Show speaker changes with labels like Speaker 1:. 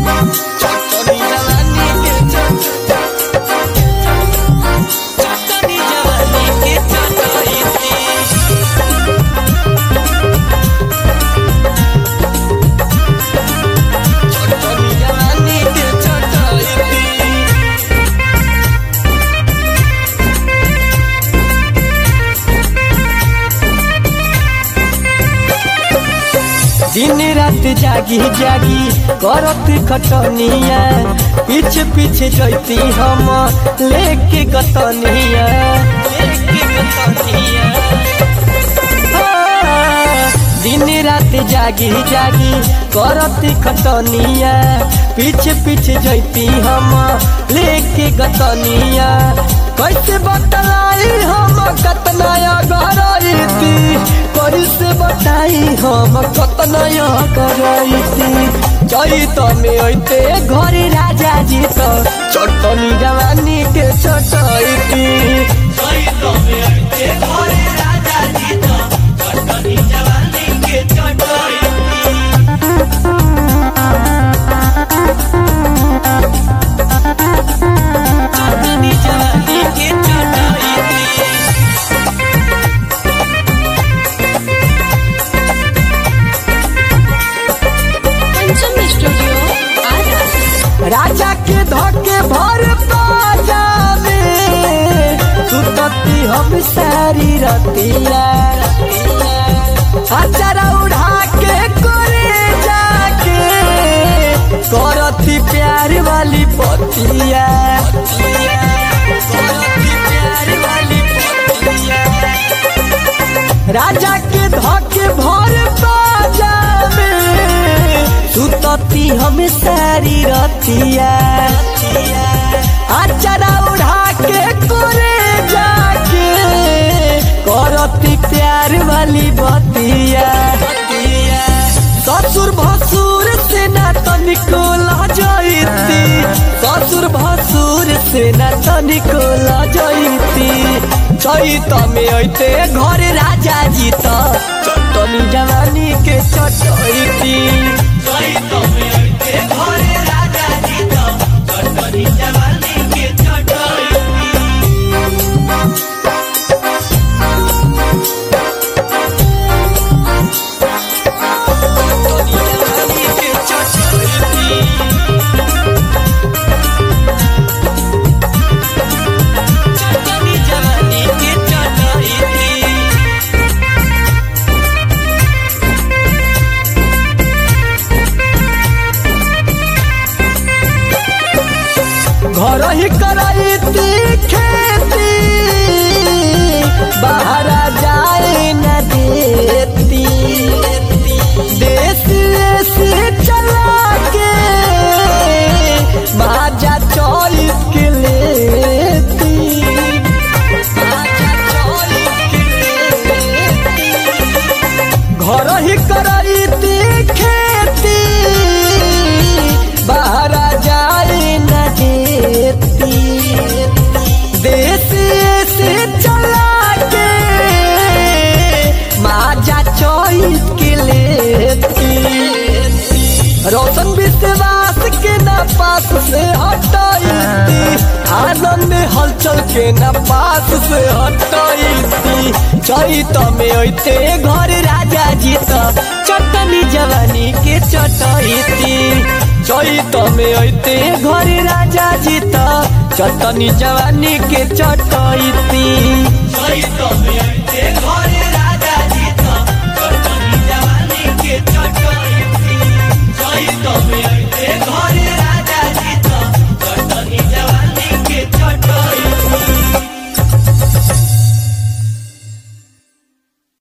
Speaker 1: चटनी जवानी के चटनी चटनी जवानी के चटनी चटनी जवानी के चटनी दिन रात जागी जागी करत खटनिया पीछे पीछे जैती हम लेके गतनिया लेके गतनिया हाँ, दिन रात जागी जागी करत खटनिया पीछे पीछे जैती हम लेके गतनिया कैसे बतलाई हम कतना गरईती कैसे बताई हम कतना गरईती चैत में अइते घर राजा जी तो चटनी जवानी के चटैती चैत में अइते घर राजा जी तो चटनी जवानी के चटैती चटनी जवानी के चटैती
Speaker 2: पंचम स्टूडियो आरा
Speaker 1: राजा के धोके भर पाजा में सुतती हम सारी रतिया अचारा उड़ा के करे जाके करती प्यार वाली पतिया करती प्यार वाली पतिया राजा के धोके भर बाजा में सुतती हम सारी रतिया अचरा उड़ा के करे जाके करती प्यार वाली बतिया ससुर भसुर से ना तनिको लजैती ससुर भसुर से ना तनिको लजैती चैत में अइते घर राजा जी त चटनी जवानी के चटैती चैत में अइते घर राजा जी त चटनी जवानी के चटैती चटनी जवानी के चटैती चटनी जवानी के चटैती घर ही कराईती खेती बाहर जाए न देती देश से चला के बाजा चौलीस के लेती बाजा चौलीस के लेती घर ही कराईती खेती बाहर जाए न देती देश से चला के माजा चौस के लेती रोशन विश्वास के न पास से हटाईती आनंद हलचल के न पास से हटाईती चैत में अइते घर राजा जी त चटनी जवानी के चटैती चैत में अइते घर राजा जी त चटनी जवानी के चटैती चैत में अइते घर